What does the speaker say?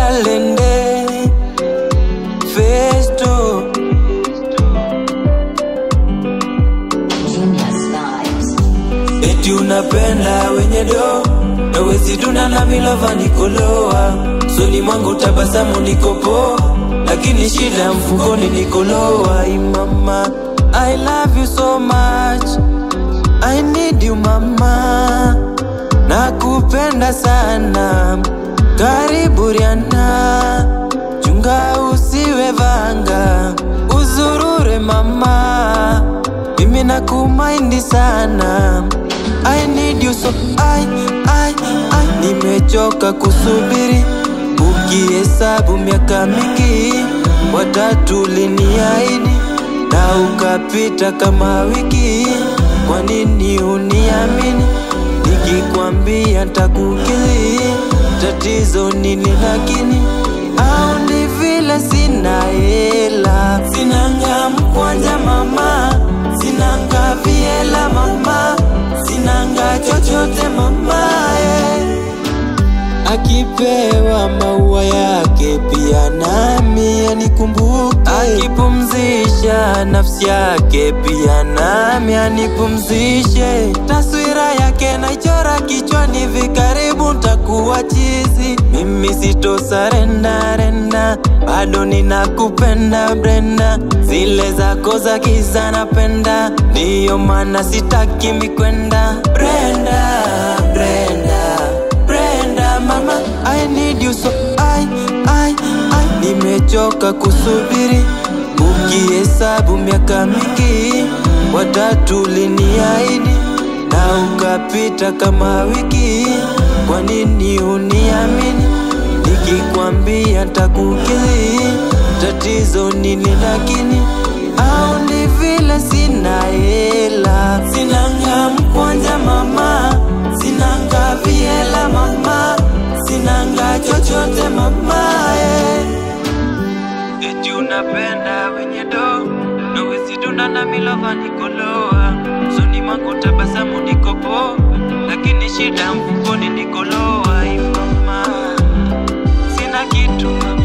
Kalende Festo Genius vibes. Eti unapenda wenye do na wezi tuna na milova nikoloa soni mwangu tabasamu nikopo lakini shida mfukoni nikoloa imama I love you so much I need you mama nakupenda sana karibu Rihanna chunga usiwe vanga uzurure mama mimi nakumaindi sana I need you so I, I, I nimechoka kusubiri ukihesabu miaka mingi watatu liniahidi na ukapita kama wiki kwa nini uniamini nikikwambia takukili tatizo nini lakini au ni vile sina hela sinanga mkwanja mama sinanga viela mama sinanga chochote mama eh. Akipewa maua yake pia nami anikumbuke, akipumzisha nafsi yake pia nami anipumzishe. Taswira yake naichora kichwani, vikaribu ntakuwa chizi. Mimi sitosarenda renda, bado ninakupenda Brenda, zile zako za giza napenda, ndiyo maana sitaki mikwenda Brenda, Brenda Brenda mama I need you so I, I, I Nimechoka kusubiri Ukihesabu miaka mingi Watatu liniahidi Na ukapita kama wiki Kwa nini uniamini Nikikwambia takukili Tatizo nini lakini Au ni vile sina hela Sinanga mkwanja mama Sinanga viela mama Sinanga chochote mama eh. Eti unapenda wenye do Nawezi tunda na milova nikoloa Soni mwangu tabasamu nikopo Lakini shida mfukoni nikoloa Ay mama Sina kitu mama